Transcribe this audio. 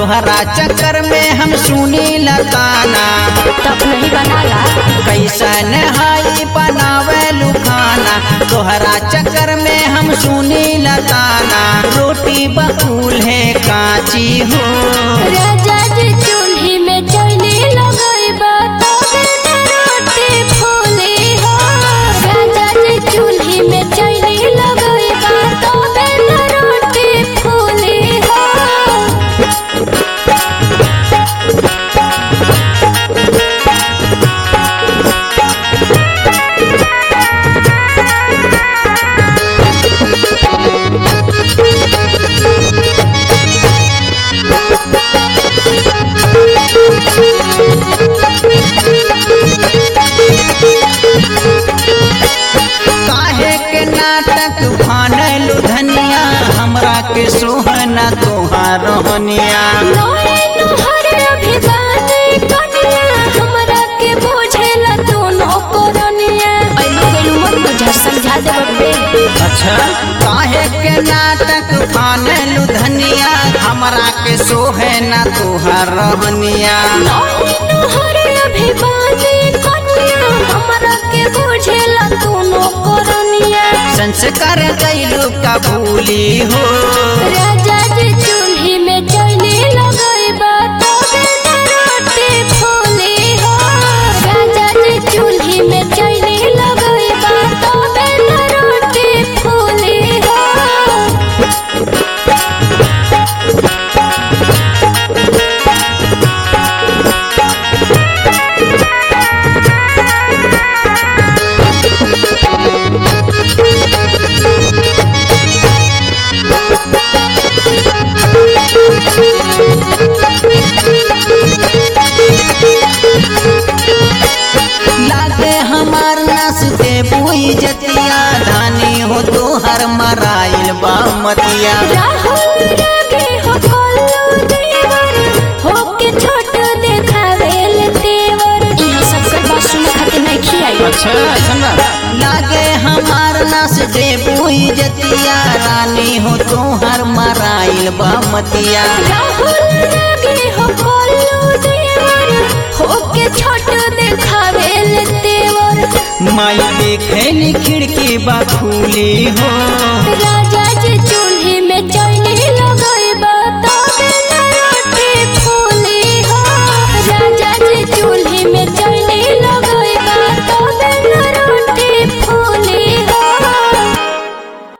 तोहरा चक्कर में हम सुनी लगाना तब नहीं बनाला कैसन हाई बनावे लुखाना तोहरा चक्कर में हम सुनी लगाना रोटी बकुल है काची हो राजा जी चूल्ही में चैली लगइबा तबे न रोटी फूली हो राजा जी चूल्ही में चैली लगइबा तबे न रोटी फूली हो काहे के नाटक फानलू धनिया हमरा के सोहना तोहार रहनिया नोए नोहर अभिगाने कनिया हमरा के बुझेला दोनों कोरनिया ऐलो गेलू मत बुझा समझा दे बब्बे अच्छा काहे के नाटक फानलू धनिया हमरा के सोहना तोहार रहनिया नोए नोहर अभिगाने कनिया हमरा के बुझेला दोनों कोरनिया संस्कार कैलू का भूली हो राजा जी चूल्ही में चैली लगइबा तबे न रोटी फूली हो राजा जी चूल्ही में चैली लगइबा तबे न रोटी फूली हो लागे हमार नस दे बुई जतिया धानी हो तोहर मराइल बामतिया राहुल रागे हो कोल्लू देवर हो के छोट देखावेल तेवर इहाँ सब कर बात सुने खातिर नहीं खियाई अच्छा लागे हमार नस दे बुई जतिया रानी हो तोहर मराइल बामतिया राहुल रागे हो कोल्लू देवर हो के छोट देखावेल तेवर माई देखे खिड़की बा खुली हो राजा